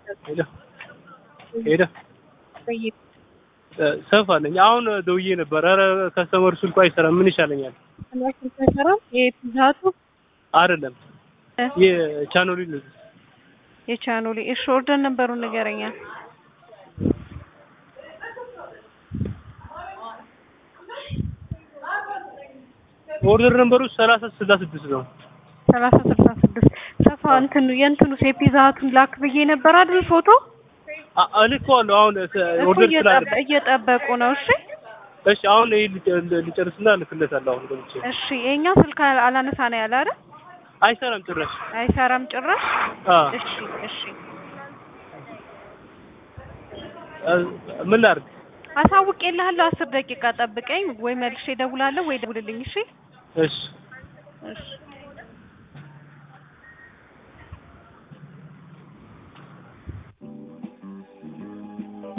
ሄሎ ሄሎ ሰፋ ነኝ። አሁን ደውዬ ነበር። ኧረ ከስተመር ስልኩ አይሰራም። ምን ይሻለኛል? አይሰራም። የፒዛቱ አይደለም የቻኖሊ ነው። የቻኖሊ እሺ፣ ኦርደር ነበሩን ንገረኛ። ኦርደር ነምበሩ ሰላሳ ስልሳ ስድስት ነው። ሰላሳ ስልሳ ስድስት ሰፋ እንትኑ የእንትኑ የፒዛቱን ላክ ብዬ ነበር አይደል? ፎቶ አ- እልከዋለሁ አሁን እኮ ኦርደር ስላለ እየጠበ- እየጠበቁ ነው። እሺ እሺ አሁን ይሄ ልጨ- ልጨርስና እልክለታለሁ። አሁን ገብቼ እሺ፣ የኛ ስልክ አላነሳ ነው ያለ አይደል? አይሰራም ጭራሽ። አይሰራም ጭራሽ። አ እሺ እሺ፣ ምን ላድርግ? አሳውቄልሃለሁ። አስር ደቂቃ ጠብቀኝ፣ ወይ መልሼ እደውላለሁ ወይ ደውልልኝ። እሺ እሺ እሺ